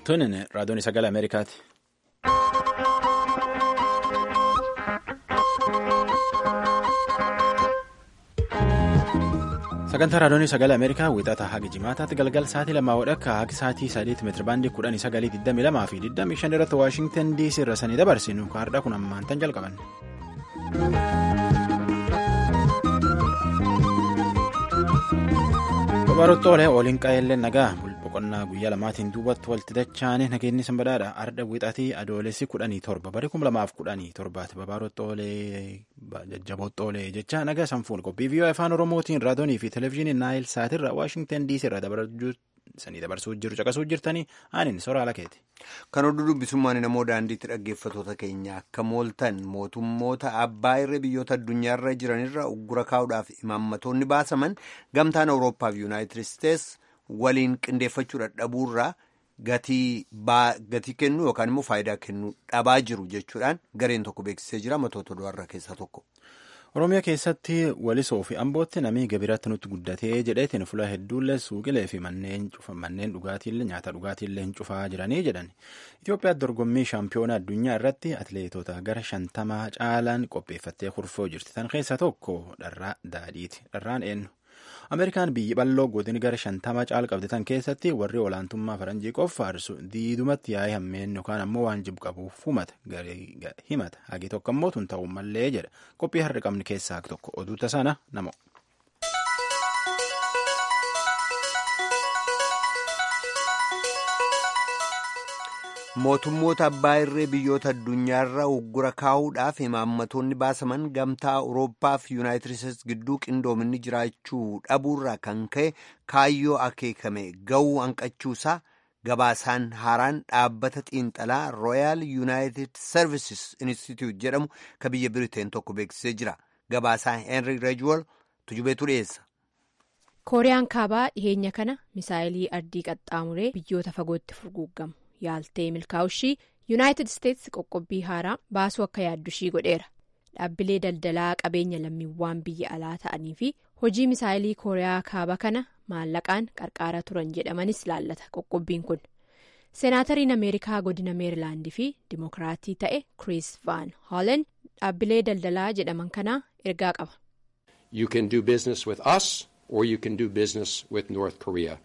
Tunin raadiyoon sagalee Ameerikaati. Sagantaa raadiyoon sagalee Ameerikaa wixata haga jimaataatti galgal sa'aatii lamaa wadhakka haga sa'aatii sadiitti meetira baandii kudhanii sagalii digdamii lamaa fi digdamii shan irratti Waashingtan DC irra sanii dabarsinu kaardhaa kun ammaan tan jalqaban. Babarottoolee waliin qaayillee nagaa boqonnaa guyyaa lamaatiin duubatti walitti dachaanii nageenyi sanbadaadha arda wixatii adoolessi kudhanii torba barii kuma lamaaf kudhanii torbaati babarottoolee jajjaboottoolee jecha nagaa sanfuun qophii viiyoo afaan oromootiin raadiyoonii fi televezyiinii naayil saatirra waashingtan diisii irra sanii dabarsuu jiru caqasuu jirtanii aaniin soraala keeti. Kan oduu dubbisummaan namoo daandiitti dhaggeeffatoota keenya akka mooltan mootummoota abbaa irra biyyoota addunyaarra jiranirra uggura kaa'uudhaaf imaammatoonni baasaman gamtaan awurooppaa fi yuunaayitid isteets waliin qindeeffachuu dadhabuurraa gatii kennu yookaan immoo faayidaa kennu dhabaa jiru jechuudhaan gareen tokko beeksisee jira matoota du'arraa keessaa tokko. Oromiyaa keessatti walisoo fi ambootti namni gabiratti nutti guddatee jedheetiin fuula hedduullee suuqilee fi manneen dhugaatiillee nyaata dhugaatiillee hin cufaa jiranii jedhan. Itoophiyaa dorgommii shaampiyoonaa addunyaa irratti atileetota gara shantamaa caalaan qopheeffattee kurfoo jirti. Tan keessaa tokko dharraa daadhiiti. Dharraan eenyu? Ameerikaan biyyi bal'oo godin gara shantama caal qabdi tan keessatti warri olaantummaa faranjii qoffaarsu diidumatti yaa'ee hammeen yookaan ammoo waan jibu qabuuf himata hagi tokko ammoo tun ta'uu mallee jedha qophii har'a qabni keessaa tokko oduu tasaana namo. mootummoota abbaa irree biyyoota addunyaarra uggura kaa'uudhaaf imaammatoonni baasaman gamtaa awurooppaa fi yuunaayitid isteets gidduu qindoominni jiraachuu dhabuurraa kan ka'e kaayyoo akeekame ga'uu hanqachuusaa gabaasaan haaraan dhaabbata xiinxalaa rooyaal yuunaayitid services institute jedhamu ka biyya biriteen tokko beeksisee jira gabaasaa heenri reejwol tujubeetu dhiyeessa. kooriyaan kaabaa dhiheenya kana misaayilii ardii qaxxaamuree biyyoota fagootti furguuggamu. yaaltee milkaa'ushii yuunaayitid isteets qoqqobbii haaraa baasuu akka yaaddushii godheera dhaabbilee daldalaa qabeenya lammiiwwan biyya alaa ta'anii fi hojii misaayilii kooriyaa kaabaa kana maallaqaan qarqaara turan jedhamanis laallata qoqqobbiin kun seenaatariin ameerikaa godina meerilaandii fi dimokiraatii ta'e kiriis vaan hoolen dhaabbilee daldalaa jedhaman kanaa ergaa qaba. you can do business with us or you can do business with north korea.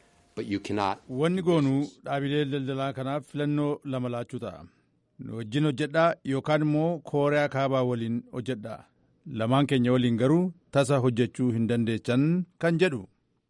Wanni goonuu dhaabilee daldalaa kanaaf filannoo lama laachuu ta'a. Nu wajjin hojjedhaa yookaan immoo kooriyaa kaabaa waliin hojjedhaa. Lamaan keenya waliin garuu tasa hojjechuu hin dandeechan kan jedhu.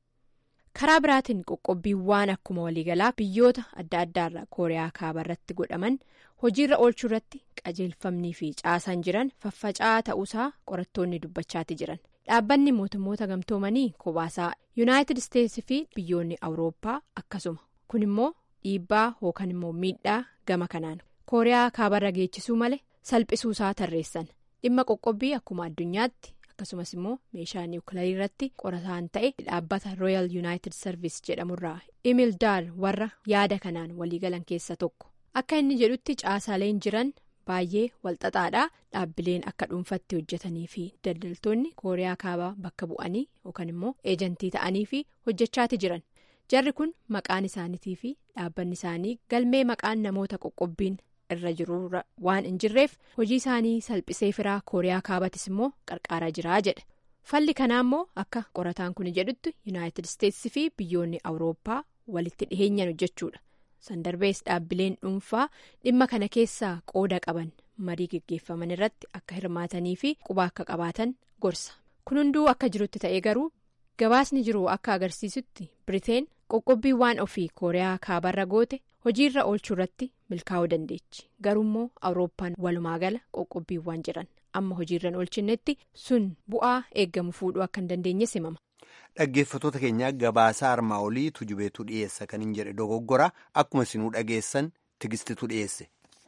Karaa biraatiin qoqqobbiiwwan akkuma waliigalaa biyyoota adda addaarraa kooriyaa kaabaa irratti godhaman hojiirra oolchuu irratti qajeelfamnii fi caasaan jiran faffaca'aa ta'uusaa qorattoonni dubbachaati jiran. dhaabbanni mootummoota gamtoomanii kobaasaa yuunaayitid isteetsi fi biyyoonni awurooppaa akkasuma kun immoo dhiibbaa yookaan immoo miidhaa gama kanaan kooriyaa kaabarra geechisuu malee salphisuusaa tarreessan dhimma qoqqobbii akkuma addunyaatti akkasumas immoo meeshaa niwukilarii irratti qorataan ta'e dhaabbata rooyal yuunaayitid sarviis jedhamurraa imil daar warra yaada kanaan waliigalan keessa tokko akka inni jedhutti caasaaleen jiran. baay'ee walxaxaadha dhaabbileen akka dhuunfatti hojjetanii fi daldaltoonni kooriyaa kaabaa bakka bu'anii yookaan immoo eejantii ta'anii fi hojjechaati jiran jarri kun maqaan isaaniitii fi dhaabbanni isaanii galmee maqaan namoota qoqqobbiin irra jiru waan hin jirreef hojii isaanii salphisee firaa kooriyaa kaabatis immoo qarqaaraa jiraa jedha falli kanaa immoo akka qorataan kun jedhutti yuunaayitid isteetsi fi biyyoonni awurooppaa walitti dhiheenyan hojjechuudha. sandarbees dhaabbileen dhuunfaa dhimma kana keessaa qooda qaban marii geggeeffaman irratti akka hirmaatanii fi quba akka qabaatan gorsa kun hunduu akka jirutti ta'ee garuu gabaasni jiru akka agarsiisutti biriteen qoqqobbiiwwan ofii kooriyaa kaabarra goote hojiirra oolchuu irratti milkaa'uu dandeechi garuummoo awurooppaan walumaa gala qoqqobbiiwwan jiran amma hojiirra oolchinetti sun bu'aa eeggamu fuudhuu akka hin dandeenye simama. Dhaggeeffatoota keenya gabaasaa armaa olii tujubeetu dhiyeessa kan hin jedhe dogoggora akkuma isinuu dhageessan tigistitu dhiyeesse.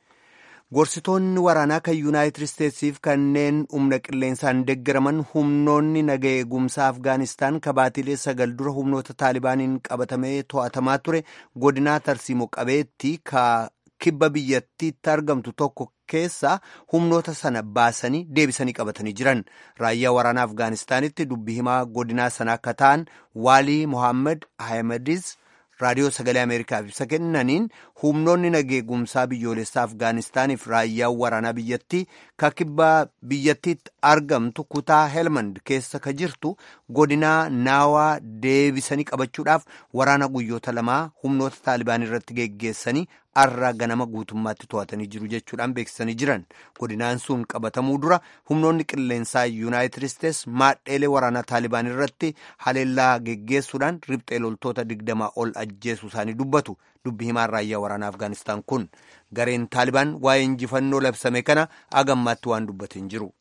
Gorsitoonni waraanaa kan yuunaayitid isteetsiif kanneen humna qilleensaan deeggaraman humnoonni naga eegumsaa Afgaanistaan kabaatilee sagal dura humnoota taalibaaniin qabatamee to'atamaa ture godinaa tarsiimoo qabeetti kibba biyyattiitti argamtu tokko keessaa humnoota sana baasanii deebisanii qabatanii jiran raayyaa waraanaa afgaanistaanitti dubbi himaa godinaa sana akka ta'an waalii mohaammed ahmedis raadiyoo sagalee ameerikaaf ibsa kennaniin humnoonni nageegumsaa biyyoolessaa afgaanistaaniif raayyaan waraanaa biyyattii ka kibbaa biyyattiitti argamtu kutaa helmand keessa ka jirtu godinaa naawaa deebisanii qabachuudhaaf waraana guyyoota lamaa humnoota taalibaan irratti geggeessanii arra ganama guutummaatti to'atanii jiru jechuudhaan beeksisanii jiran godinaan sun qabatamuu dura humnoonni qilleensaa yuunaayitid isteets maadheelee waraanaa taalibaan irratti haleellaa geggeessuudhaan riphxee loltoota digdamaa ol ajjeesuu isaanii dubbatu dubbi himaan raayyaa waraanaa afgaanistaan kun gareen taalibaan waa'ee injifannoo labsame kana agammaatti waan dubbate hin jiru.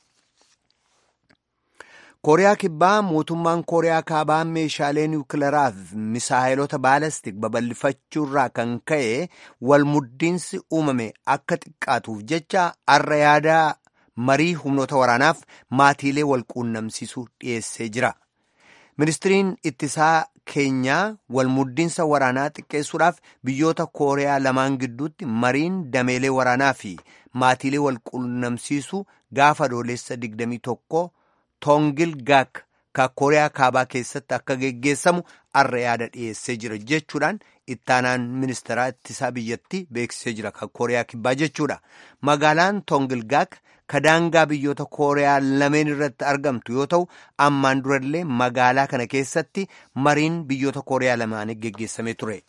kooriyaa kibbaa mootummaan kooriyaa kaabaa meeshaalee niwukilaraa fi misaayilota baalastik babal'ifachuurraa kan ka'e walmuddiinsi uumame akka xiqqaatuuf jecha arra yaada marii humnoota waraanaaf maatiilee walquunnamsiisuu dhiyeessee jira. ministiriin ittisaa keenyaa walmuddiinsa waraanaa xiqqeessuudhaaf biyyoota kooriyaa lamaan gidduutti mariin dameelee waraanaa fi maatiilee walquunnamsiisuu gaafa adoolessa 21 toongil gaak ka kooriyaa kaabaa keessatti akka geggeessamu arra yaada dhiyeessee jira jechuudhaan ittaanaan ministeeraa ittisaa biyyattii beeksisee jira ka kooriyaa kibbaa jechuudha magaalaan toongil gaak ka daangaa biyyoota kooriyaa lameen irratti argamtu yoo ta'u ammaan durallee magaalaa kana keessatti mariin biyyoota kooriyaa lamaanii geggeessamee ture.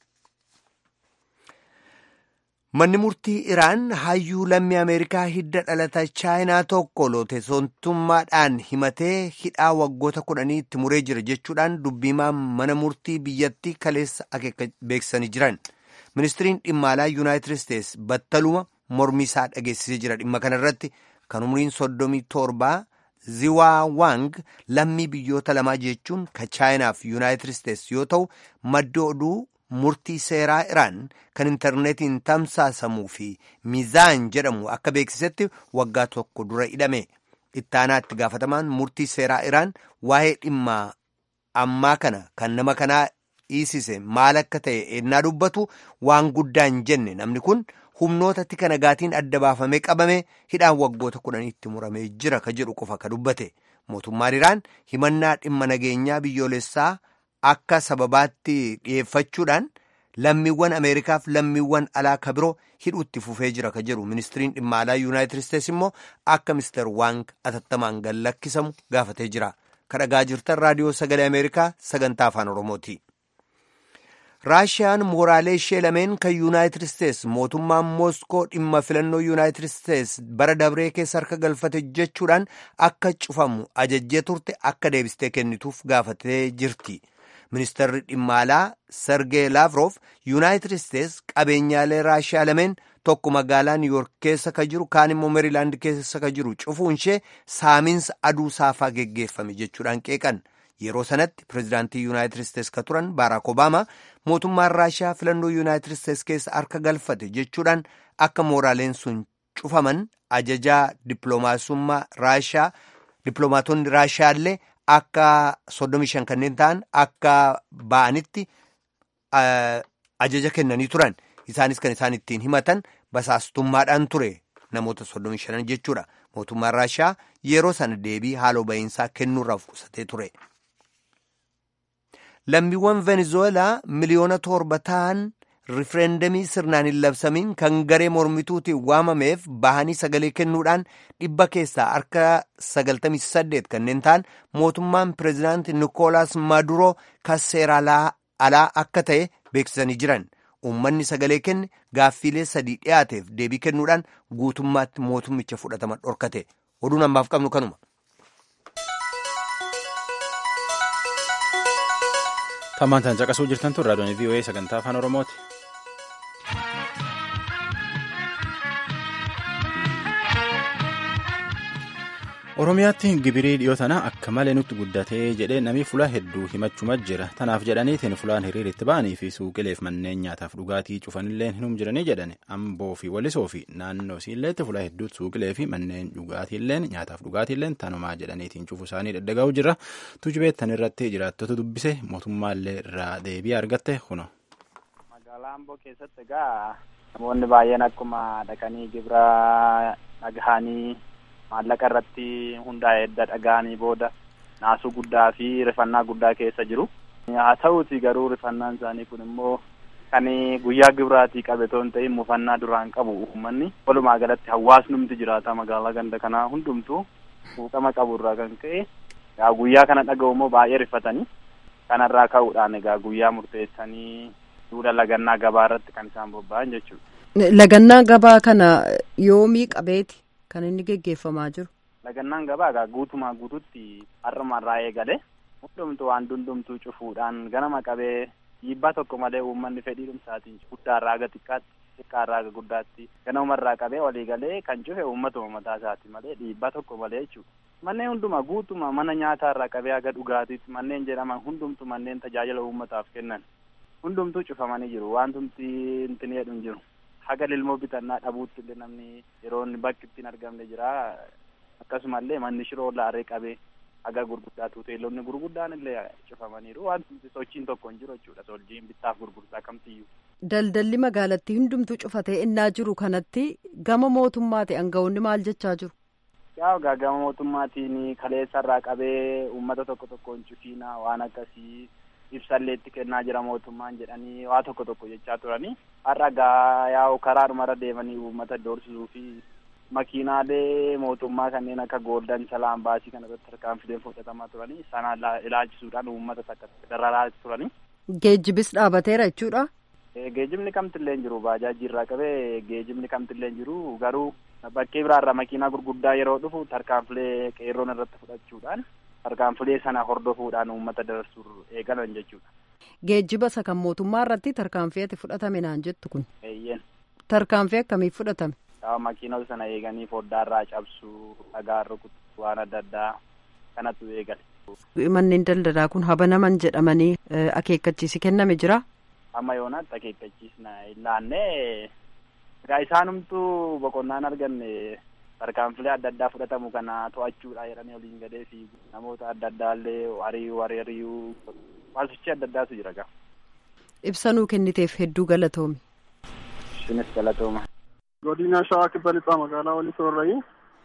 manni murtii iraan hayyuu lammii ameerikaa hidda dhalata chaayinaa tokko looteessontummaadhaan himatee hidhaa waggoota kudhanii itti muree jira jechuudhaan dubbiimaa mana murtii biyyattii kaleessa akeeka beeksisanii jiran ministiriin dhimma alaa yuunaayitid isteets battaluma mormii isaa dhageessisee jira dhimma kanarratti kan umriin soddomii torbaa ziwaa wang lammii biyyoota lamaa jechuun ka chaayinaaf yuunaayitid isteets yoo ta'u madda oduu murtii seeraa iraan kan intarneetiin tamsaasamuu fi miizaan jedhamu akka beeksisetti waggaa tokko dura hidhame ittaanaa itti gaafatamaan murtii seeraa iraan waa'ee dhimma ammaa kana kan nama kanaa dhiisise maal akka ta'e ennaa dubbatu waan guddaa hin jenne namni kun humnootatti kana gaatiin adda baafamee qabame hidhaan waggoota kudhaniitti muramee jira ka jedhu qofa ka dubbate mootummaan iraan himannaa dhimma nageenyaa biyyoolessaa akka sababaatti dhiyeeffachuudhaan lammiiwwan ameerikaaf lammiiwwan alaa ka biroo hidhuutti fufee jira ka jedhu ministiriin dhimma alaa yuunaayitid isteets immoo akka mister waang atattamaan gallakkisamu gaafatee jira ka dhagaa jirtan raadiyoo sagalee ameerikaa sagantaa afaan oromooti. raashiyaan mooraalee ishee lameen kan yuunaayitid isteets mootummaan mooskoo dhimma filannoo yuunaayitid isteets bara dabree keessa harka galfate jechuudhaan akka cufamu ajajjee turte akka deebistee kennituuf gaafatee jirti. ministeerri dhimma alaa sergee laavrof yuunaayitid isteets qabeenyaalee raashiyaa lameen tokko magaalaa niiwuyoork keessa ka jiru kaan immoo meerilaand keessa ka jiru cufuun ishee saamiinsa aduu saafaa geggeeffame jechuudhaan qeeqan yeroo sanatti pireezidaantii yuunaayitid isteets ka turan baaraak obaamaa mootummaan raashiyaa filannoo yuunaayitid isteets keessa harka galfate jechuudhaan akka mooraaleen sun cufaman ajajaa dippiloomaasummaa raashiyaa dippiloomaatonni raashiyaallee akka soddomii shan kanneen ta'an akka ba'anitti ajaja kennanii turan isaanis kan isaan ittiin himatan basaastummaadhaan ture namoota soddomii shanan jechuudha mootummaan raashiyaa yeroo sana deebii haaloo ba'iinsaa kennuurraaf qusatee ture. lammiiwwan venezuelaa miliyoona torba ta'an rifereendamii sirnaan hin labsamiin kan garee mormituutiin waamameef bahanii sagalee kennuudhaan dhibba keessaa harka sagaltamii saddeet kanneen ta'an mootummaan pireezidaanti nikoolaas maaduroo kan seera alaa akka ta'e beeksisanii jiran uummanni sagalee kenne gaaffiilee sadii dhiyaateef deebii kennuudhaan guutummaatti mootummicha fudhatama dhorkate oduun ammaaf qabnu kanuma. Tammaan tan caqasuu jirtan tun raadiyoon VOA sagantaa afaan Oromooti. Oromiyaatti gibirii dhiyoo tana akka malee nutti guddatee jedhee namni fuula hedduu himachuma jira. Tanaaf jedhaniitiin fuulaan hiriira itti ba'anii fi suuqileef manneen nyaataaf dhugaatii cufanillee hinum jiranii jedhani. Amboo fi Walisoo fi naannoo isiilleetti fuula hedduutti suuqilee fi manneen dhugaatiillee nyaataaf dhugaatiillee tanumaa jedhaniitiin cufu isaanii daddagaa'u jira. Tujubeettan irratti jiraattota dubbise mootummaallee irraa deebii argatte kuno. Magaalaa Amboo keessatti egaa namoonni baay'een akkuma dhaqanii gibira dhagahanii maallaqa irratti hundaa'e edda dhaga'anii booda naasuu guddaa fi rifannaa guddaa keessa jiru. haa ta'uuti garuu rifannaan isaanii kun immoo kan guyyaa gibiraatii qabe toon ta'in mufannaa duraan qabu uummanni walumaa galatti hawaasnumti jiraata magaalaa ganda kanaa hundumtuu fuuqama qabu irraa kan ka'e yaa guyyaa kana dhaga'u immoo baay'ee rifatanii kanarraa ka'uudhaan egaa guyyaa murteessanii duula lagannaa gabaa irratti kan isaan bobba'an jechuudha. Lagannaa gabaa kana yoomii qabeeti kan inni geggeeffamaa jiru. Lagannaan gabaa egaa guutumaa guututti har'umarraa eegale hundumtuu waan hundumtuu cufuudhaan ganama qabee dhiibbaa tokko malee uummanni fedhii dhumsaatiin guddaarraa aga xiqqaatti xiqqaarraa aga guddaatti ganamarraa qabee walii galee kan cufe uummatuma mataa isaati malee dhiibbaa tokko malee jechuudha. Manneen hundumaa guutuma mana nyaataarraa qabee aga dhugaatiitti manneen jedhaman hundumtu manneen tajaajila uummataaf kennan hundumtuu cufamanii jiru wantumti intini jedhu hin jiru. Haga lilmoo bitannaa dhabuutti illee namni yeroo inni bakki ittiin argamne jira akkasumallee manni shiroo laaree qabee haga gurguddaatu hoteelonni gurguddaan illee cufamaniiru wanti sochiin tokko hin jiru jechuudha sochiin bittaaf gurgurtaa kamtiyyuu. Daldalli magaalattii hundumtuu cufatee innaa jiru kanatti gama mootummaati aangawoonni maal jechaa jiru? Yaa egaa gama mootummaatiin kaleessarraa qabee uummata tokko tokkoon cufiina waan akkasii ibsallee itti kennaa jira mootummaan jedhanii waa tokko tokko jechaa turanii har'a gaa yaa'u karaadhumarra deemanii uummata doorsisuu fi makiinaalee mootummaa kanneen akka gooldan salaan baasii kana irratti tarkaanfileen fudhatamaa turanii sana ilaalchisuudhaan uummata takka dararaa turanii. Geejjibis dhaabateera jechuudha. Geejjibni kamtillee hin jiru baajaajii irraa qabee geejjibni kamtillee hin jiru garuu bakkee biraarra makiinaa gurguddaa yeroo dhufu tarkaanfilee qeerroon irratti fudhachuudhaan tarkaanfilee sana hordofuudhaan uummata darsuu eegalan jechuudha. Geejjiba isa kan mootummaa irratti tarkaanfii ati fudhatame naan jettu kun. Eeyyeen. Tarkaanfii akkamiif fudhatame? Yaa makiinota sana eeganii foddaarraa cabsuu dhagaa rukutu waan adda addaa kanatu eegale. Manneen daldalaa kun habanaman jedhamanii akeekkachiisi kenname jira. Amma yoonaatti akeekkachiisna hin laannee egaa isaanumtuu boqonnaan arganne tarkaanfilee adda addaa fudhatamu kana to'achuudha jedhanii waliin gadee fi namoota adda addaallee ari'uu ari'uu maalsochii adda addaatu jira gaa. Ibsanuu kenniteef hedduu galatoomi. Isinis galatooma. Godina Shawaa Kibba Lixaa magaalaa Walisoo irrayi.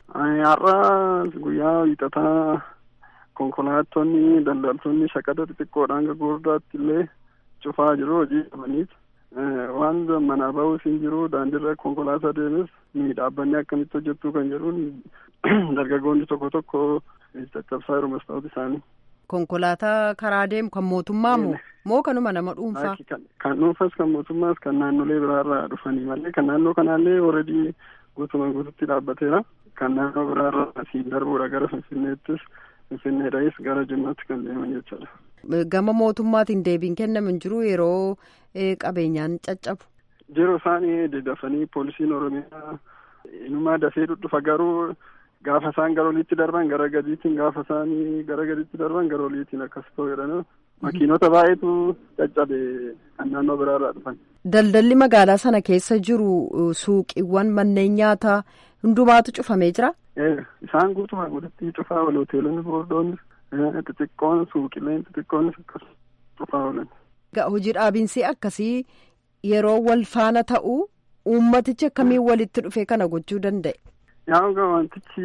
Har'a guyyaa hiixataa konkolaattonni daldaltoonni shaqada xixiqqoodhaan hanga gurguddaatti illee cufaa jiru hojii qabaniif waan manaa bahus hin jiru daandiirra konkolaataa deemes ni dhaabbanni akkamitti hojjettuu kan jedhuun dargaggoonni tokko tokko caccabsaa jiru mastaawota isaanii. Konkolaataa karaa deemu kan mootummaa moo moo kanuma nama dhuunfaa? Kan dhuunfas kan mootummaas kan naannolee biraarraa dhufanii malee kan naannoo kanaallee ooredii guutumaan guututti dhaabbateera. Kan naannoo biraarraa asiin darbuudha gara Finfinneettis Finfinneedhaas gara Jimmaatti kan deeman jechuudha. Gama mootummaatiin deebiin kennamu hin jiru yeroo qabeenyaan caccabu. Yeroo isaan dafanii poolisiin Oromiyaa inumaa dafee dhudhufa garuu gaafa isaan gara oliitti darban gara gadiitiin gaafa isaan gara gadiitti darban gara oliitiin akkas ta'u jedhanii makiinota baay'eetu caccabe kan naannoo biraarraa dhufan. Daldalli magaalaa sana keessa jiru suuqiiwwan manneen nyaataa hundumaatu cufamee jira. Isaan guutumaa guututti cufaa oolu hoteelonni gurguddoonni xixiqqoon suuqileen xixiqqoonis akkas cufaa oolan. Hojii dhaabiinsi akkasii yeroo wal faana ta'u uummatichi akkamiin walitti dhufee kana gochuu danda'e. Yaa egaa wantichi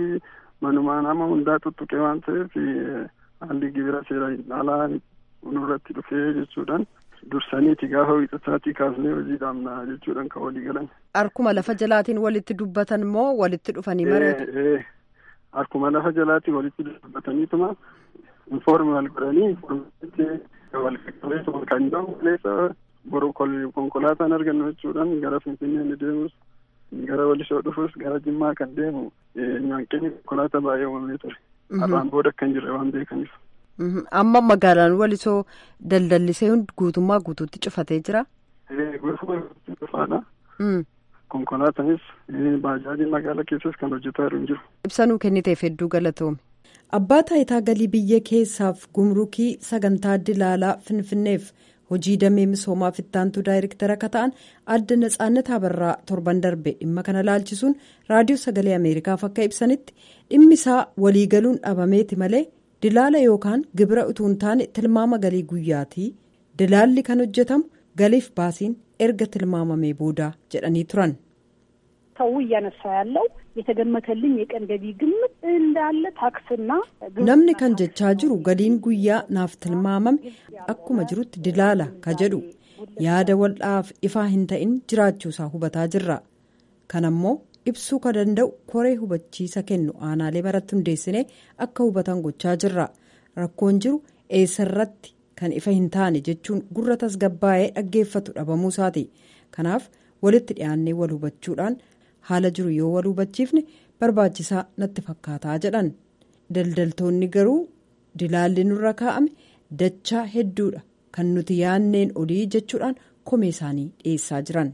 manumaa nama hundaa tuttuqee waan ta'eef haalli gibira seeraan alaa nurratti dhufee jechuudhaan dursaniiti gaafa wiixataatii kaasnee hojii dhaabna jechuudhaan kan walii galan. Harkuma lafa jalaatiin walitti dubbatan moo walitti dhufanii mari'atu? Harkuma lafa jalaatiin walitti dubbataniituma infoormi wal godhanii infoormiitti wal qaqqabeessu kan jedhamu maleessa boru konkolaataan argannu jechuudhaan gara Finfinnee ni deemus gara Walisoo dhufus gara Jimmaa kan deemu nyaanqinni konkolaataa baay'ee uumamee ture. Har'aan booda kan jirre waan beekaniif. Amma magaalaan Walisoo daldallisee guutummaa guutuutti cufatee jira. Guutummaa guutuutti cufaadha. Konkolaataanis baajaajiin magaalaa keessas kan hojjetaa jiru hin jiru. Ibsanuu kenniteef hedduu galatoome. Abbaa taayitaa galii biyya keessaaf gumrukii sagantaa dilaalaa Finfinneef hojii damee misoomaa fittaantuu daayirektara akka ta'an adda Natsaannat Abarraa torban darbe dhimma kana laalchisuun raadiyoo sagalee Ameerikaaf akka ibsanitti dhimmi isaa waliigaluun dhabameeti malee dilaala yookaan gibira utuu hin taane tilmaama galii guyyaatii dilaalli kan hojjetamu galiif baasiin erga tilmaamamee booda jedhanii turan. ሰው እያነሳ ያለው የተገመተልኝ የቀን ገቢ ግምት እንዳለ ታክስና namni kan jechaa jiru galiin guyyaa naaf tilmaamame akkuma jirutti dilaala ka jedhu yaada waldhaaf ifaa hin ta'in jiraachuusaa hubataa jirra kanammoo ibsuu ka danda'u koree hubachiisa kennu aanaalee maratti hundeessine akka hubatan gochaa jirra rakkoon jiru eessarratti kan ifa hin taane jechuun gurra tasgabbaa'ee dhaggeeffatu dhabamuu isaati kanaaf walitti dhiyaannee wal hubachuudhaan haala jiru yoo wal hubachiifne barbaachisaa natti fakkaataa jedhan daldaltoonni garuu dilaalli nurra kaa'ame dachaa hedduudha kan nuti yaanneen olii jechuudhaan komee isaanii dhiyeessaa jiran.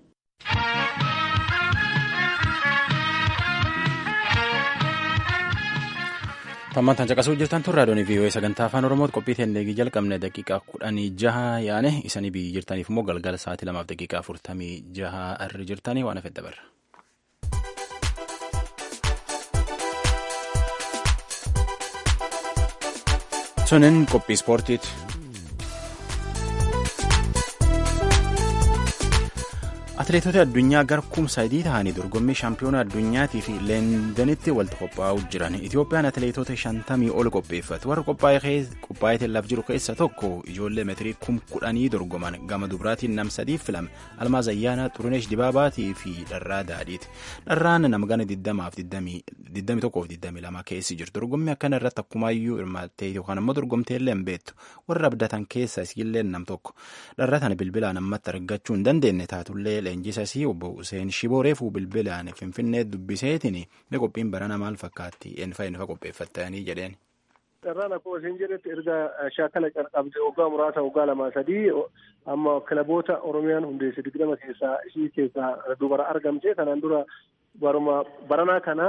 Tammantaan caqasuu jirtan tun raadiyoon vii'oo'ee sagantaa afaan oromooti qophii teendegii jalqabne daqiiqaa kudhanii jaha yaane isanii biyyi jirtaniif immoo galgala sa'aatii lamaaf daqiiqaa afurtamii jaha irra jirtanii waan hafedha barra. Sunin qophii ispoortiiti. Atileetota addunyaa garkuum sadii ta'anii dorgommii shaampiyoona addunyaatii fi leendanitti walitti qophaa'uu jiran. Itoophiyaan atileetota shantamii ol qopheeffatu. Warra qophaa'ee laaf jiru keessa tokko ijoollee meetirii kum kudhanii dorgoman gama dubaraatiin nam sadiif filame. Almaaz Ayyaanaa, Xuruneesh Dibaabaatii fi Dharraa Daadhiiti. Dharraan nama gana 21-22 keessi jiru. Dorgommii akkana irratti akkumaayyuu hirmaattee yookaan immoo dorgomtee illee hin beektu. Warra abdatan keessa isillee nam tokko. Dharraa tana bilbilaan ammatti argachuu hin dandeenye taatullee leenjisasii obbo Hussein Shibooreefuu bilbilaan Finfinnee dubbiseetiin mee qophiin barana maal fakkaatti eenfa eenfa qopheeffattanii jedheen. Carraan akkuma isin jedhetti erga shaakala qabde waggaa muraasa waggaa lamaa sadii amma kilaboota Oromiyaan hundeesse digdama keessaa ishii keessaa dubara argamte kanaan dura baruma baranaa kana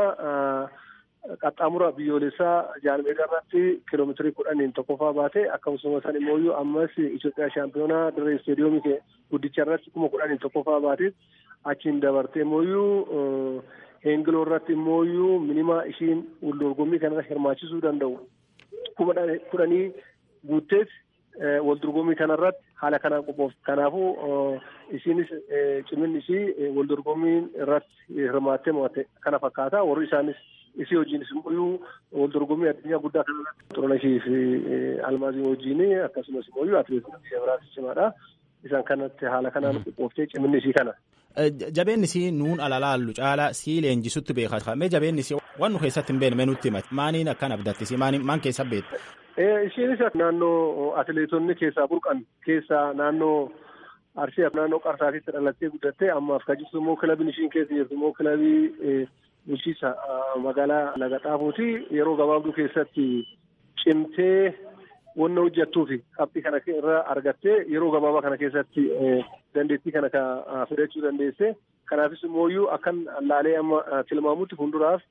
qaxxaamura biyyoolessaa jaalmeedaa irratti kiiloomeetirii kudhaniin tokkoffaa baate akkasumas san immoo ammas Itoophiyaa shaampiyoonaa dirree isteediyoomii guddicha irratti kuma kudhaniin tokkoffaa baate achiin dabarte immoo heengiloo irratti immoo minimaa ishiin waldorgommii kanarra hirmaachisuu danda'u kuma kudhanii guuttees waldorgommii kanarratti haala kanaan qophoofte kanaafuu ishiinis ciminni ishii waldorgommii irratti hirmaattee mo'atte kana fakkaata warri isaanis isii wajjinis immoo waldorgommii addunyaa guddaa kanarratti xurunashii fi almaazii wajjin akkasumas immoo atileetota biyya biraatti cimaadha. Isaan kanatti haala kanaan qophooftee ciminni isii kana. Jabeenni isii nuun alalaallu caalaa sii leenjisutti beekaa mee jabeenni isii waan nu keessatti hin beekne nutti himati maaniin akkan abdattis maan keessa beektu. Ishiinis naannoo atileetonni keessaa burqan keessaa naannoo Arsii naannoo Qarsaatitti dhalattee guddattee ammaaf kan jirtu immoo kilabiin ishiin keessa jirtu immoo kilabii bulchiisa magaalaa Lagaxaafuuti yeroo gabaabduu keessatti cimtee wanna hojjettuu fi qabxii kana irra argattee yeroo gabaabaa kana keessatti dandeettii kana fidachuu dandeesse. Kanaafis immoo akkan laalee amma tilmaamutti fuulduraaf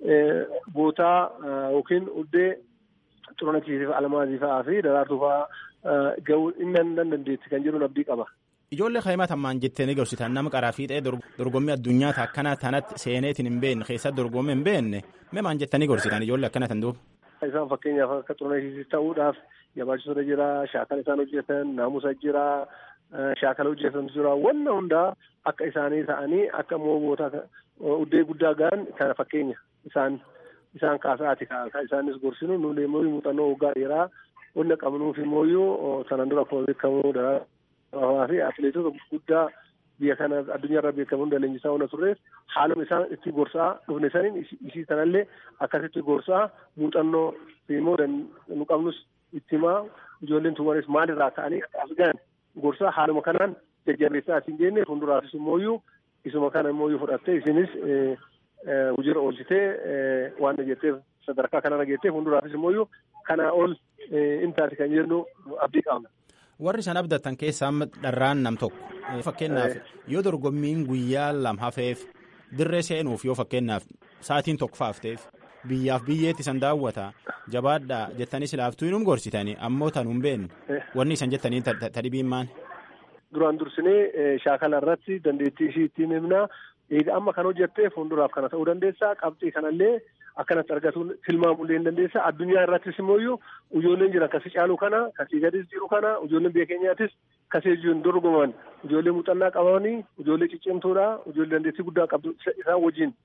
bootaa yookiin uddee xurunasiitiif almaazii fa'aa fi daraartuu fa'aa gahuu inni dandeetti kan jedhuun abdii qaba. Ijoollee kaa'imaa tammaan jettanii gorsitan nama qaraa fiixee dorgommii addunyaa akkana tanatti seeneetiin hin beekne keessatti dorgommii hin beekne mee maan jettanii gorsitan ijoollee akkana tan duuba. Isaan fakkeenyaaf akka xurunasiitiif ta'uudhaaf yabaachisoota jira, shaakala isaan hojjetan, naamusa jira, shaakala hojjetan jira, wanna hundaa akka isaanii ta'anii akka immoo bootaa uddee guddaa ga'an kana fakkeenya isaan isaan kaasaati kan isaanis gorsinu nuti immoo muuxannoo waggaa dheeraa wanna qabnuuf immoo sanan dura akkuma beekamu daraa fi atileetota guddaa biyya kana addunyaarra beekamu hunda leenjisaa hunda turreef haaluma isaan itti gorsaa dhufne saniin isii sanallee akkasitti gorsaa muuxannoo immoo nu qabnus itti himaa ijoolleen tumanis maalirraa ka'anii as gahan gorsaa haaluma kanaan jajjabeessaa asiin jenne fuulduraafis immoo isuma kana immoo fudhattee isinis hojiirra oolchitee waan jetteef sadarkaa kanarra geettee fuulduraafis immoo kana ol intaati kan jennu abdii qabna. Warri isaan abdatan keessaa dharraan nam tokko fakkeenyaaf yoo dorgommiin guyyaa lama hafeef dirree seenuuf yoo fakkeenyaaf sa'aatiin tokko faafteef biyyaaf biyyeetti isan daawwata jabaadhaa jettanii silaaftuu inum gorsitanii ammoo tan hin beekne wanni isan jettanii tadhibiin maal. Duraan dursinee shaakala irratti dandeettii ishii ittiin himnaa eega amma kan hojjettee fuulduraaf kana ta'uu dandeessaa qabxii kanallee akkanatti argatuun tilmaamullee hin dandeessaa addunyaa irrattis immoo ijoolleen jiran kasii caalu kana kasii gadis jiru kana ijoolleen biyya keenyaatis kasii jiruun dorgoman ijoollee muuxannaa qabanii ijoollee ciccimtuudha ijoollee dandeettii guddaa qabdu isaan wajjin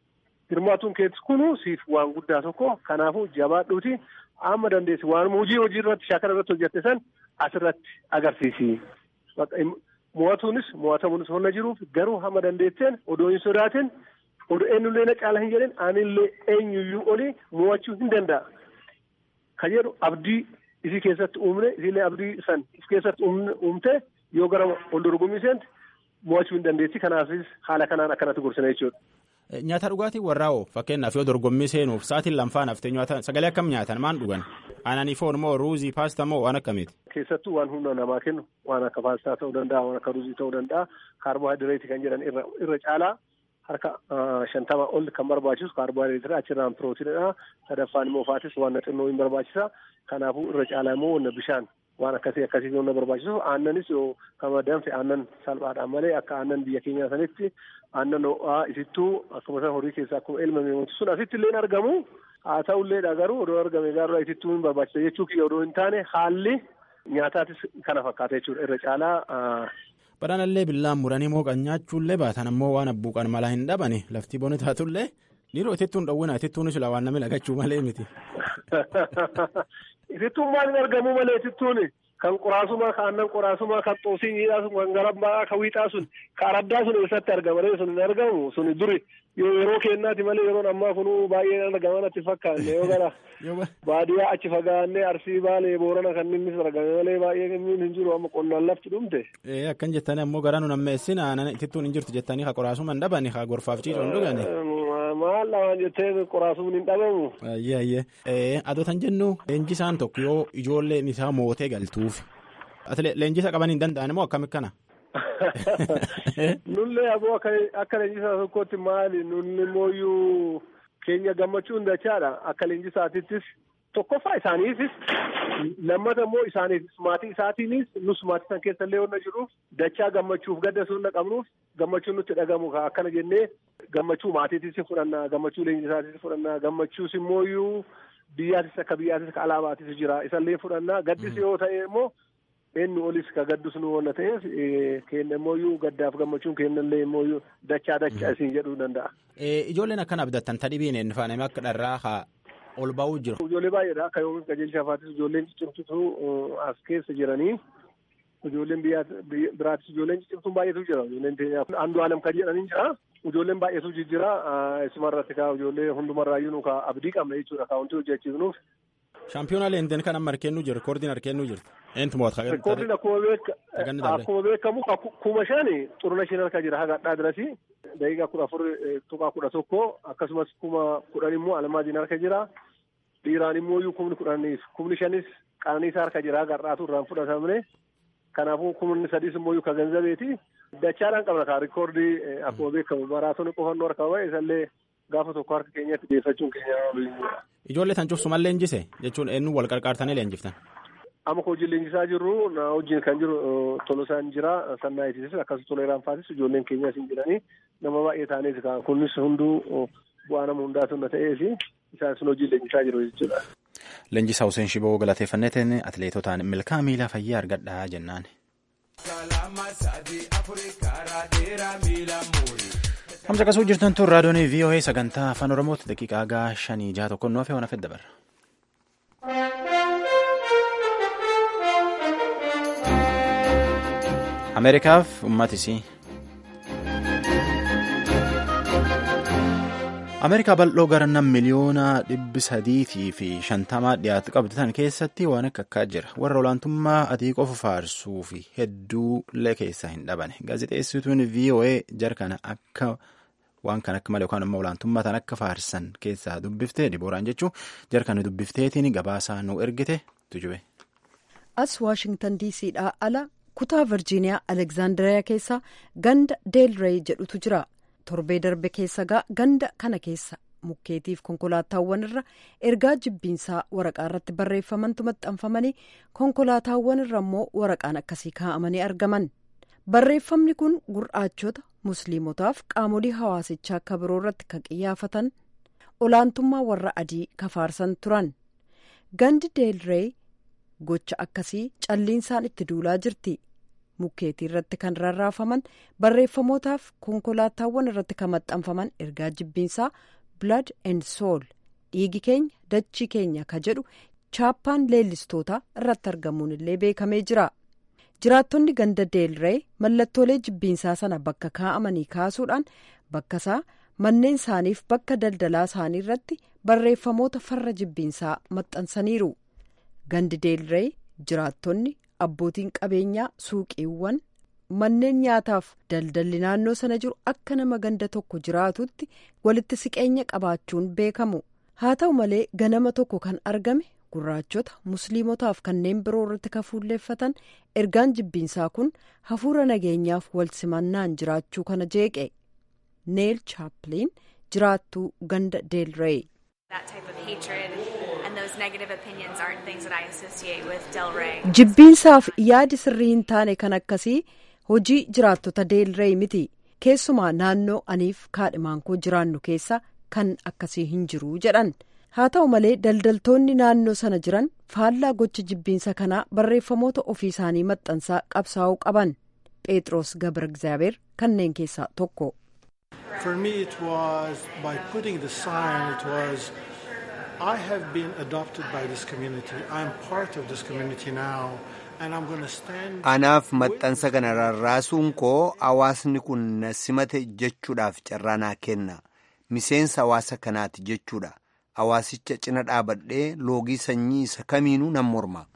hirmaatuun keetis kunu siif waan guddaa tokko kanaafuu jabaadhuuti amma dandeessi waan hojii hojii irratti shaakala irratti hojjette san asirratti agarsiisi. Mo'atuunis mo'atamuunis honna jiruuf garuu hamma dandeetteen odoo hin sodaatin odoo eenyullee na caala hin jedhin anillee eenyuyyuu olii mo'achuu hin danda'a. Kan jedhu abdii isii keessatti uumne isiillee abdii san if keessatti uumte yoo gara ol dorgommii seente mo'achuu hin dandeessi kanaafis haala kanaan akkanatti gorsina jechuudha. Nyaata dhugaatii warraa hoo fakkeenyaaf yoo dorgommii seenuuf sa'aatiin lamfaan haftee nyaata sagalee akkam nyaatan maan dhugan aananii foon moo ruuzii paastaa moo waan akkamiiti. Keessattuu waan humna namaa kennu waan akka paastaa ta'uu danda'a waan akka ruuzii ta'uu danda'a kaarboohayidireetii kan jedhan irra irra caalaa harka shantama ol kan barbaachisu kaarboohayidireetiidha achirraan pirootiinidha sadaffaan immoo faatis waan xinnoo hin barbaachisa kanaafuu irra caalaa immoo wanna bishaan waan akkasii akkasii wanna barbaachisu aannanis yoo kama danfe aannan salphaadhaan malee akka aannan biyya keenyaa sanitti aannan ho'aa isittuu akkuma san horii keessaa akkuma elmame wanti sun asitti illee argamu haa ta'ulleedha garuu odoo argame gaarraa isittuu hin barbaachisa jechuu kiyya odoo hin taane haalli nyaataatis kana fakkaata jechuudha irra caalaa. Badhaanallee billaan muranii mooqan nyaachuullee baatan ammoo waan abbuuqan malaa hin dhabani laftii boni taatullee dhiiroo itittuun dhowwina itittuun sila waan namni lagachuu malee miti. Itittuun maal hin argamu malee itittuun kan qoraasuma kan aannan qoraasuma kan xoosii miidhaa sun kan garabbaa kan wiixaa sun kan araddaa sun eessatti argama malee sun hin argamu sun duri yeroo kennaati malee yeroon ammaa kunuu baay'ee argaman atti fakkaanne yoo gara baadiyyaa achi fagaannee arsii baalee boorana kan innis argame malee baay'ee hin jiru amma qonnaan lafti dhumte. Ee akkan jettanii ammoo garaa nu nammeessin aannan itittuun hin jirtu jettanii ka qoraasuma hin dhabani ka gorfaaf ciisoon dhugani. Maal lamaan jettee qoraasuun hin dhabamu. Ayyee ayyee adotan jennu leenjisaan tokko yoo ijoolleen isaa mootee galtuuf leenjisa qaban hin danda'an moo akkami kana. Nullee aboo akka leenjisaa tokkotti maali nulli mooyyuu keenya gammachuu hin dachaadha akka leenjisaatittis tokkoffaa isaaniifis lammata immoo isaaniifis maatii isaatiinis nus maatii san keessa illee wanna jiruuf dachaa gammachuuf gadda sunna qabnuuf gammachuun nutti dhagamu akkana jennee gammachuu maatiitis fudhannaa gammachuu leenjisaatis fudhannaa gammachuus immooyyuu biyyaatis akka biyyaatis akka alaabaatis jira isallee fudhannaa gaddis yoo ta'e immoo eenyu olis ka gaddus nu wanna ta'eef kenna immooyyuu gaddaaf gammachuun kennallee immooyyuu dachaa dachaa isin jedhuu danda'a. Ijoolleen akkana abdattan tadhibiin hin faaname akka dharraa haa ol ba'uu jiru. Ijoollee baay'eedha akka yoomiin qajeelcha afaatis ijoolleen ciccimtutu as keessa jiranii ijoolleen biraatis ijoolleen ciccimtuun baay'eetu jira ijoolleen andu alam kan jedhanii jira ijoolleen baay'eetu jijjira isumarratti kaa ijoollee hundumarraayyuu nu kaa abdii qabna jechuudha kaa wanti hojjechiifnuuf. Shaampiyoonaa leenteen kan amma harkeennu jiru rekoordiin harkeennu jirtu. Eentu mo'ata. Rekoordiin akkuma beekamu kuma shani xuruna shan harka jira haga addaa dirasi daqiiqaa kudha afur tuqaa kudha tokko akkasumas kuma kudhan immoo almaaziin harka jira. Dhiiraan immoo iyyuu kumni kudhaniif kumni shanis qananiisaa harka jira haga har'aatu irraan fudhatamne. Kanaafuu kumni sadis immoo iyyuu ka ganzabeeti. Dachaadhaan qabna kaa rikoordii akkuma beekamu maraatooni qofannoo harka bahe isallee gaafa tokko harka keenyatti dhiyeeffachuun keenya. Ijoollee tan cufsuman leenjise jechuun eenyu wal qarqaartanii leenjiftan. Amma ka hojii leenjisaa jirru na wajjin kan jiru Tolosaan jira Sannaayitiisis akkasumas Toleeraan Faasis ijoolleen keenyas hin jiranii nama baay'ee taaneeti kan kunis hunduu bu'aa nama hundaatu na ta'eef isaan sun hojii leenjisaa jiru jechuudha. Leenjisaa Hussein Shiboo galateeffanneetiin atileetotaan milkaa miilaa fayyaa argadhaa jennaan. Hamsa qasuu jirtan tun raadiyoon VOA sagantaa afaan Oromooti daqiiqaa gaa shanii jaha tokko nu hafe waan hafe dabarra. Ameerikaaf uummatisii. Ameerikaa bal'oo gara nam miliyoona dhibbi sadiitii fi shantamaa dhiyaatu qabdu tan keessatti waan akka akkaa jira. Warra olaantummaa adii qofa faarsuu fi hedduulee keessaa hin dhabane. Gaazexeessituun VOA jarkana akka waan kan akka malee yookaan immoo olaantummaa tan akka faarsan keessaa dubbiftee dibooraan jechuun jarkana dubbifteetiin gabaasaa nu ergite tujube. As Waashingtan DCdhaa ala kutaa Virjiiniyaa Alekzaandariyaa keessa ganda Deelrey jedhutu jira. torbee darbe keessa ganda kana keessa mukkeetiif konkolaataawwan irra ergaa jibbiinsaa waraqaa irratti barreeffamantu maxxanfamanii konkolaataawwan irra immoo waraqaan akkasii kaa'amanii argaman barreeffamni kun gurraachota musliimotaaf qaamolee hawaasichaa akka biroo irratti kan qiyyaafatan olaantummaa warra adii kafaarsan turan gandi deelree gocha akkasii calliinsaan itti duulaa jirti. mukkeetii irratti kan rarraafaman barreeffamootaaf konkolaataawwan irratti kan maxxanfaman ergaa jibbiinsaa blood and soul dhiigi keenya dachii keenya ka jedhu chaappaan leellistootaa irratti argamuun illee beekamee jira jiraattonni ganda deelree mallattoolee jibbiinsaa sana bakka kaa'amanii kaasuudhaan bakka isaa manneen isaaniif bakka daldalaa isaanii irratti barreeffamoota farra jibbiinsaa maxxansaniiru gandi deelree jiraattonni abbootiin qabeenyaa suuqiiwwan manneen nyaataaf daldalli naannoo sana jiru akka nama ganda tokko jiraatutti walitti siqeenya qabaachuun beekamu haa ta'u malee ganama tokko kan argame gurraachota musliimotaaf kanneen biroo irratti kafuulleeffatan ergaan jibbiinsaa kun hafuura nageenyaaf wal simannaan jiraachuu kana jeeqe neel chaapliin jiraattuu ganda deelree. jibbiinsaaf yaadi sirrii hin taane kan akkasii hojii jiraattota deelree miti keessumaa naannoo aniif kaadhimaan koo jiraannu keessa kan akkasii hin jiru jedhan haa ta'u malee daldaltoonni naannoo sana jiran faallaa gocha jibbiinsa kanaa barreeffamoota ofii isaanii maxxansaa qabsaa'uu qaban phexros gabra egzaabeer kanneen keessaa tokko. For me, it was by putting the sign, it was, I have been adopted by this community. I'm part of this community now. Anaaf maxxansa kana rarraasuun koo hawaasni kun na simate jechuudhaaf carraa naa kenna. Miseensa hawaasa kanaati jechuudha. Hawaasicha cina dhaabadhee loogii sanyii isa kamiinuu nan morma.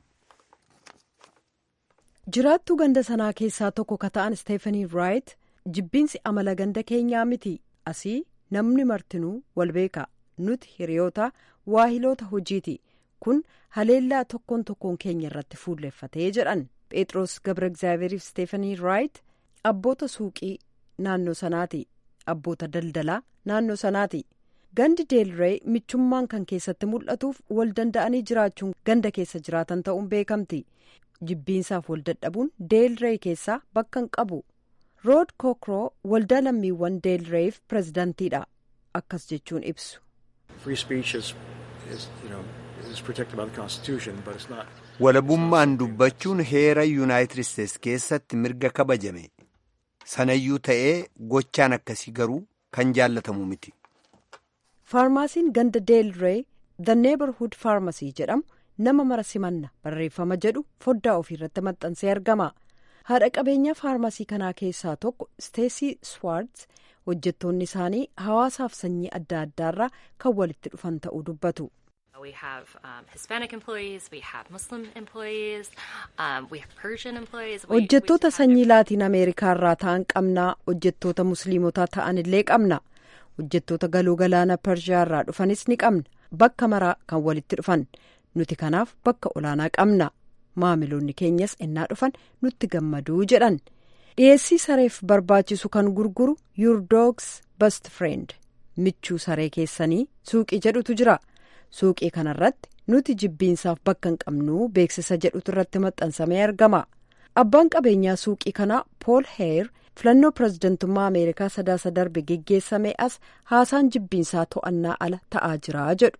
Jiraattuu ganda sanaa keessaa tokko ka ta'an Steefanii Raayit jibbiinsi amala ganda keenyaa miti asii namni martinuu wal beeka nuti hiriyoota waahiloota hojiiti kun haleellaa tokkoon tokkoon keenya irratti fuulleeffatee jedhan phexros gabra egzaabeeriif steefanii raayit abboota suuqii naannoo sanaati abboota daldalaa naannoo sanaati gandi deelree michummaan kan keessatti mul'atuuf wal danda'anii jiraachuun ganda keessa jiraatan ta'uun beekamti jibbiinsaaf wal dadhabuun deelree keessaa bakka hin qabu. rood kokroo waldaa lammiiwwan deelreef pirezidantiidha akkas jechuun ibsu. walabummaan dubbachuun heera yuunaayitid isteetsi keessatti mirga kabajame sanayyuu ta'ee gochaan akkasii garuu kan jaallatamu miti. faarmaasiin ganda deelree the neighborhood pharmacy jedhamu nama mara simanna barreeffama jedhu foddaa ofiirratti maxxansee argama. haadha qabeenyaa faarmasii kanaa keessaa tokko steesii swaartz hojjettoonni isaanii hawaasaaf sanyii adda addaarraa kan walitti dhufan ta'uu dubbatu. hojjettoota sanyii laatiin ameerikaarraa ta'an qabnaa hojjettoota musliimotaa ta'an illee qabna hojjettoota galoo galaana pershiyaarraa dhufanis ni qabna bakka maraa kan walitti dhufan nuti kanaaf bakka olaanaa qabna. maamiloonni keenyas ennaa dhufan nutti gammaduu jedhan dhiyeessii sareef barbaachisu kan gurguru your dogs best friend michuu saree keessanii suuqii jedhutu jira suuqii kanarratti nuti jibbiinsaaf bakka hin qabnuu beeksisa jedhutu irratti maxxansamee argama abbaan qabeenyaa suuqii kanaa pool heer filannoo pirezidantummaa ameerikaa sadaasa darbe geggeessamee as haasaan jibbiinsaa to'annaa ala ta'aa jira jedhu.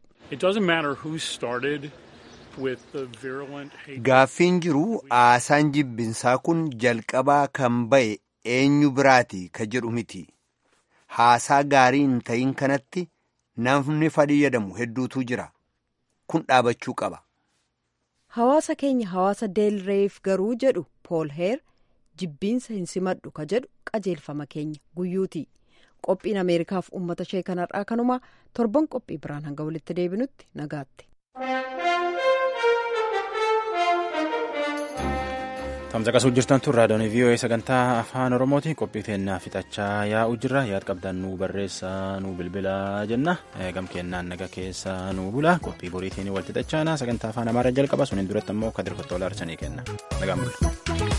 Gaaffiin jiru haasaan jibbinsaa kun jalqabaa kan ba'e eenyu biraati ka jedhu miti. Haasaa gaarii hin ta'in kanatti namni fayyadamu hedduutu jira. Kun dhaabachuu qaba. Hawaasa keenya hawaasa deelreef garuu jedhu Pool Heer jibbiinsa hin simadhu ka jedhu qajeelfama keenya guyyuuti. Qophiin Ameerikaaf uummata ishee kanarraa kanumaa torban qophii biraan hanga walitti deebinutti nagaatti. tamsaqasuu jirtan tun raadiyoon vii'oo'ee sagantaa afaan oromooti qophii teennaa fixachaa yaa'u jirra yaad qabdan nuu barreessaa nuu bilbilaa jenna gam kennaan naga keessa nuu bula qophii boriitiin wal fixachaana sagantaa afaan amaaraa jalqaba suniin duratti ammoo kadir kottoola arsanii kenna nagaan bula.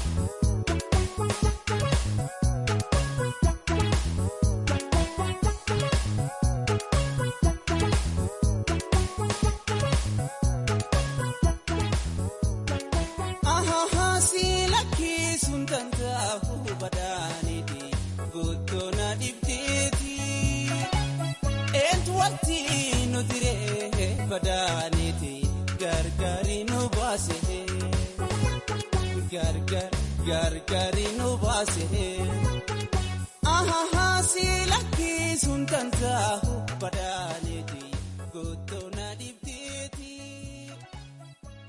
gargari nu baase ahaha si lakkisuun danda'u badaa. keeti gootoo